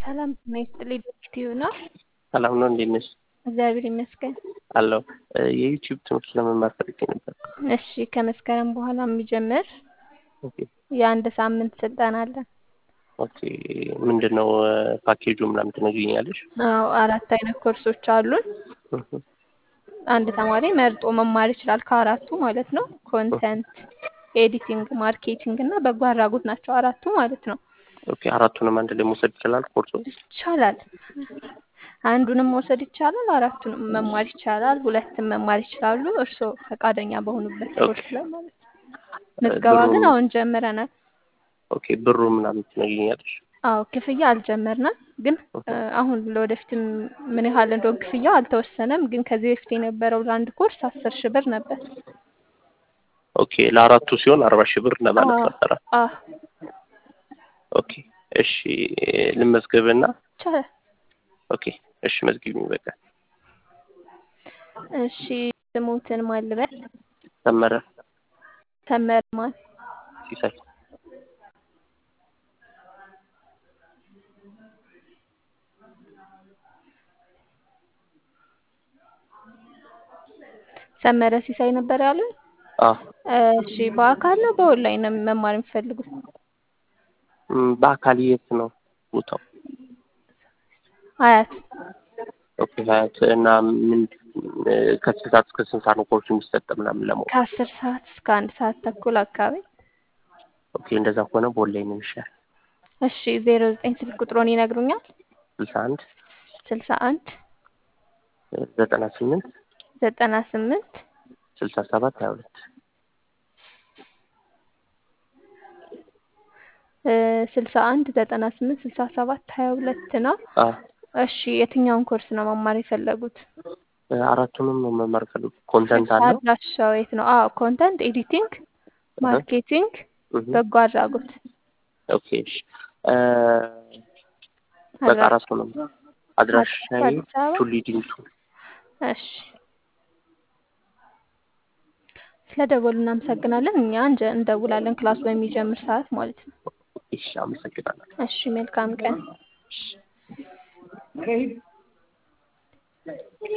ሰላም ጤና ይስጥልኝ ዶክቲው ነው። ሰላም ነው። እንዴት ነሽ? እግዚአብሔር ይመስገን። አለሁ። የዩቲዩብ ትምህርት ለመማር ፈልጌ ነበር። እሺ ከመስከረም በኋላ የሚጀምር ኦኬ የአንድ ሳምንት ስልጠና አለን። ኦኬ። ምንድን ነው ፓኬጁ ምናምን ትነግሪኛለሽ? አዎ አራት አይነት ኮርሶች አሉን። እህ፣ አንድ ተማሪ መርጦ መማር ይችላል ከአራቱ ማለት ነው። ኮንተንት፣ ኤዲቲንግ፣ ማርኬቲንግ እና በጎ አድራጎት ናቸው አራቱ ማለት ነው። ኦኬ። አራቱንም አንድ ላይ መውሰድ ይችላል ኮርሱ? ይቻላል። አንዱንም መውሰድ ይቻላል፣ አራቱንም መማር ይቻላል፣ ሁለትም መማር ይችላሉ። እርስዎ ፈቃደኛ በሆኑበት ኮርስ ላይ ማለት ነው። ምዝገባ ግን ብሩ- አሁን ጀምረናል። ኦኬ። ብሩ ምናምን ትነግሪኛለሽ? አዎ ክፍያ አልጀመርንም፣ ግን እ፣ አሁን ለወደፊትም ምን ያህል እንደሆን ክፍያው አልተወሰነም። ግን ከዚህ በፊት የነበረው ለአንድ ኮርስ አስር ሺህ ብር ነበር። ኦኬ። ለአራቱ ሲሆን አርባ ሺህ ብር ለማለት አዎ ነበረ። አዎ ኦኬ። እሺ ልመዝገብና ይቻላል። ኦኬ። እሺ መዝግቢኝ በቃ። እሺ ስሙትን ማን ልበል? ሰመረ ሰመረ ማን? ሲሳይ። ሰመረ ሲሳይ ነበር ያሉን። አ እሺ በአካል ነው በኦንላይን ነው መማር የሚፈልጉት? ም፣ በአካል የት ነው ቦታው? አያት ኦኬ። ሀያት እና ምን እ፣ ከስንት ሰዓት እስከ ስንት ሰዓት ነው ኮርሱ የሚሰጥ ምናምን ለማወቅ? ከአስር ሰዓት እስከ አንድ ሰዓት ተኩል አካባቢ። ኦኬ። እንደዛ ከሆነ በኦንላይን ነው የሚሻል። እሺ ዜሮ ዘጠኝ ስልክ ቁጥሮን ይነግሩኛል? ስልሳ አንድ ስልሳ አንድ ዘጠና ስምንት ዘጠና ስምንት ስልሳ ሰባት ሀያ ሁለት ስልሳ አንድ ዘጠና ስምንት ስልሳ ሰባት ሀያ ሁለት ነው። አ እሺ የትኛውን ኮርስ ነው መማር የፈለጉት? አራቱንም ነው መማር ፈልጉ። ኮንተንት አለ አድራሻው የት ነው? አዎ ኮንተንት ኤዲቲንግ፣ ማርኬቲንግ፣ እህ፣ በጎ አድራጎት። ኦኬ። እሺ እ፣ በቃ አድራሻ አራቱንም አድራሻዬ አዲስ አበባ። ቱሊ ዲምቱ። እሺ ስለ ደወሉ እናመሰግናለን። እኛ እንጀ- እንደውላለን ክላሱ በሚጀምር ሰዓት ማለት ነው። እሺ አመሰግናለሁ። እሺ መልካም ቀን።